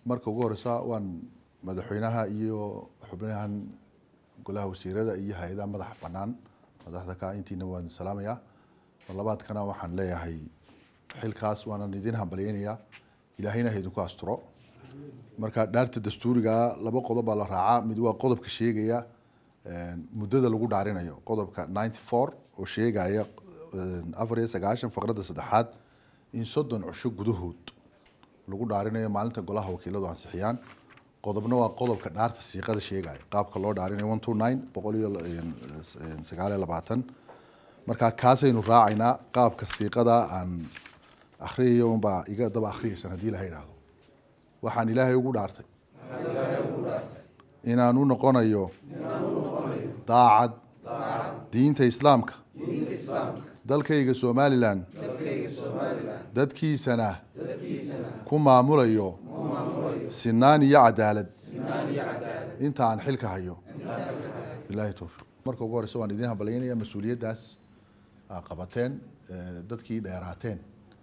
marka ugu horeysa waan madaxweynaha iyo xubnahan golaha wasiirada iyo hay-adaha madaxa banaan madaxda ka intiina waan salaamayaa mar labaadkana waxaan leeyahay xilkaas waanan idin hambalyeynayaa ilaahayna ha idinku asturo marka dhaarta dastuuriga laba qodob baa la raacaa mid waa qodobka sheegaya muddada lagu dhaarinayo qodobka ninety four oo sheegaya afar iyo sagaashan faqradda saddexaad in soddon cusho gudahood lagu dhaarinayo maalinta golaha wakiiladu ansixiyaan qodobna waa qodobka dhaarta siiqada sheegaya qaabka loo dhaarinayo one two nine boqol iyo sagaal iyo labaatan marka kaasaynu raacaynaa qaabka siiqada aan akhriyayo unbaa iga daba akhriyaysan haddii laha idhaahdo waxaan ilaahay ugu dhaartay inaan u noqonayo daacad diinta islaamka dalkayga somalilan dadkiisana ku maamulayo sinaan iyo cadaalad inta aan xilka hayo bilahi towfiiq marka ugu horeysa waan idin hambalyeynaya mas-uuliyaddaas aa qabateen dadkii dheeraateen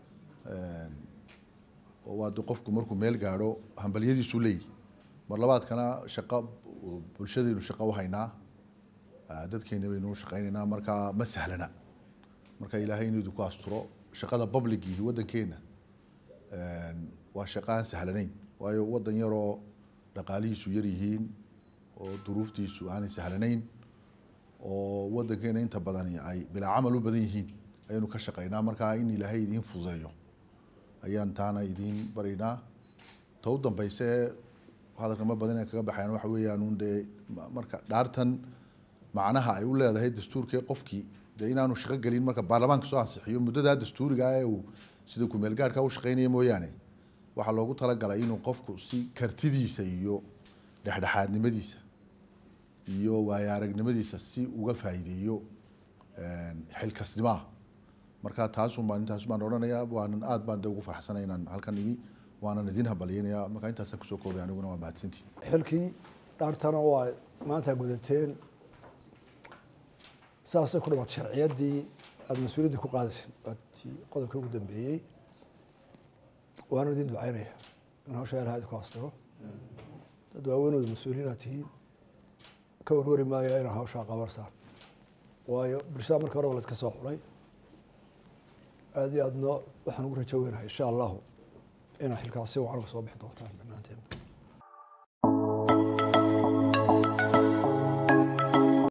oo waade qofku markuu meel gaadho hambalyadiisu leeyihi mar labaadkana shaqo bulshadaynu shaqo u haynaa dadkeena baynu shaqeynaynaa marka ma sahlana marka ilaahay inuu idinku asturo shaqada publicihi waddankeena waa shaqo aan sahlanayn waayo waddan yaroo dhaqaalihiisu yar yihiin oo duruuftiisu aanay sahlanayn oo waddankeena inta badani ay bilaa camal u badan yihiin ayaynu ka shaqeynaa marka in ilaahay idiin fududeeyo ayaan taana idiin baraynaa ta u dambeyse hadalka ma badan kaga baxayan waxa weeyaan un dee marka dhaartan macnaha ay u leedahay dastuurkee qofkii dee inaanu shaqo gelin marka baarlamaanka soo ansixiyo muddadaa dastuuriga ee uu sida kumeel gaadhka u shaqeynaya mooyaane waxaa loogu talagalay inuu qofku si kartidiisa iyo dhexdhexaadnimadiisa iyo waayo aragnimadiisa si uga faa'iideeyo xilkasnimaha marka taasun baan intaas baan odhanayaa waanan aad baan de ugu farxsanay inaan halkan imi waanan idin hambalyeynayaa marka intaasaan kusoo koobay aniguna waa mahadsantii xilkii dhaartana waa maanta gudateen saasay ku dhamaatay sharciyaddii aada mas-uuliyadda ku qaadayseen waatii qodobka ugu dambeeyey waana idin ducaynaya in hawsha ilaha idinku astiro dad waaweynooda mas-uuliyiin aad tihiin ka warwari maayo inaa hawshaa qabarsaan waayo bulshada marka horeba laydka soo xulay aada iyo aadna waxaan ugu rajo weynahay insha allahu inaa xilkaas si wacan uga soo bixi doontaan dhammaanteen